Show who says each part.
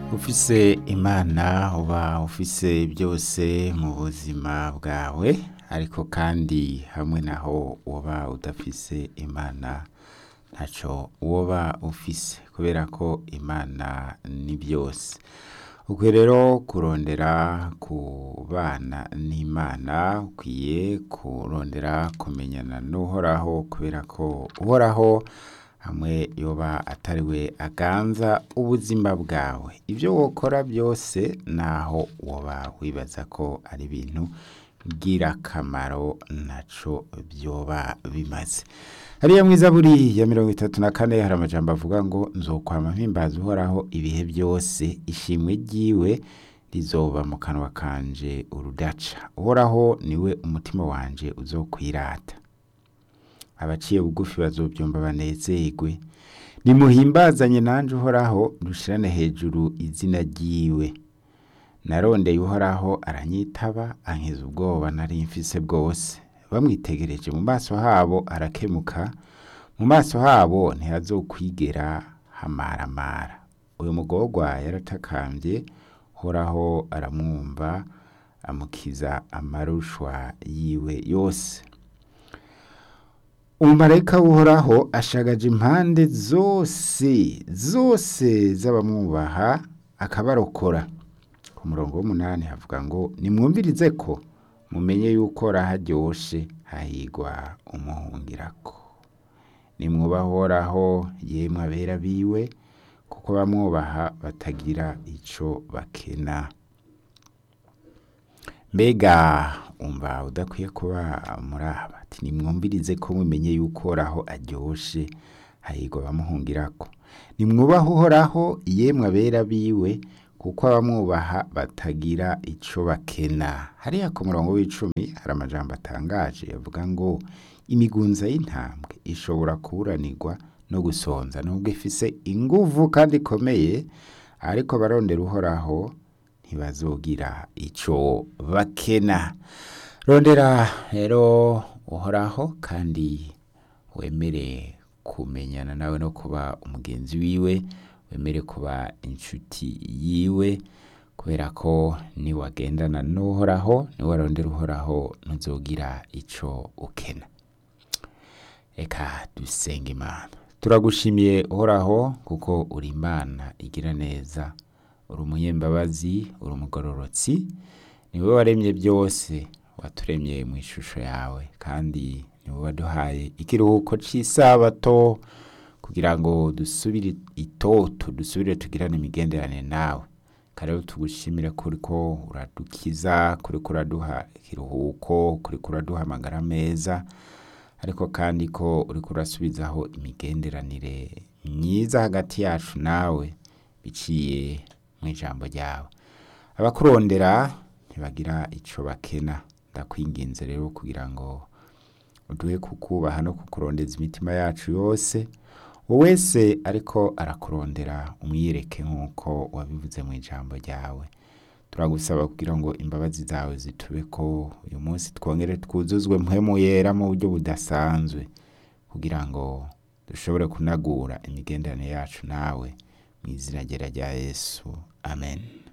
Speaker 1: ufise imana uba ufise byose mu buzima bwawe ariko kandi hamwe naho woba udafise imana ntaco woba ufise kubera ko imana ni byose ukwiye rero kurondera kubana n'imana ukwiye kurondera kumenyana n'uhoraho kubera ko uhoraho hamwe yoba atari we aganza ubuzima bwawe ibyo wokora byose naho woba wibaza ko ari ibintu ngirakamaro naco byoba bimaze hariya mwiza buri ya mirongo itatu na kane hari amajambo avuga ngo nzokwama mpimbaza uhoraho ibihe byose ishimwe ryiwe rizoba mu kanwa kanje urudaca uhoraho niwe umutima wanje uzokwirata abaciye bugufi bazobyumva banezerwe nimuhimbazanye nanje uhoraho dushirane hejuru izina ryiwe narondeye uhoraho aranyitaba ankiza ubwoba nari mfise bwose bamwitegereje mu maso habo arakemuka mu maso habo ntihazokwigera hamaramara uyu mugorwa yaratakambye uhoraho aramwumva amukiza amarushwa yiwe yose umumarayika w'uhoraho ashagaje impande zose zose z'abamwubaha akabarokora ku murongo w'umunani havuga ngo nimwumvirize ko mumenye yuko raharyoshe hahigwa umuhungirako nimwubahoraho yemwe abera biwe kuko bamwubaha batagira ico bakena mbega umva udakwiye kuba muri aba ati nimwumvirize ko mumenye yuko uhoraho aryoshe hahigwa abamuhungirako nimwubahe uhoraho yemwe abera biwe kuko abamwubaha batagira ico bakena hariya ku murongo w'icumi hari amajambo atangaje avuga ngo imigunza y'intambwe ishobora kuburanirwa no gusonza nubwo ifise inguvu kandi ikomeye ariko abarondera uhoraho ntibazogira ico bakena rondera rero uhoraho kandi wemere kumenyana nawe no kuba umugenzi wiwe wemere kuba inshuti yiwe kubera ko niwagendana n'uhoraho niwarondera uhoraho ntuzogira ico ukena reka dusenge imana turagushimiye uhoraho kuko uri imana igira neza uri umunyembabazi uri umugororotsi niwe waremye byose waturemye mu ishusho yawe kandi niwe waduhaye ikiruhuko cy'isabato kugira ngo dusubire itoto dusubire tugirane imigenderanire nawe kare tugushimire kuri ko uradukiza kuri ko uraduha ikiruhuko kuri ko uraduha amagara meza ariko kandi ko uri kurasubizaho imigenderanire myiza hagati yacu nawe biciye mu ijambo ryawe abakurondera ntibagira icyo bakena ndakwinginze rero kugira ngo uduhe kukubaha no kukurondeza imitima yacu yose uwo wese ariko arakurondera umwiyereke nk'uko wabivuze mu ijambo ryawe turagusaba kugira ngo imbabazi zawe zitube ko uyu munsi twongere twuzuzwe mpemu yera mu buryo budasanzwe kugira ngo dushobore kunagura imigenderanire yacu nawe mu izina rya yesu amen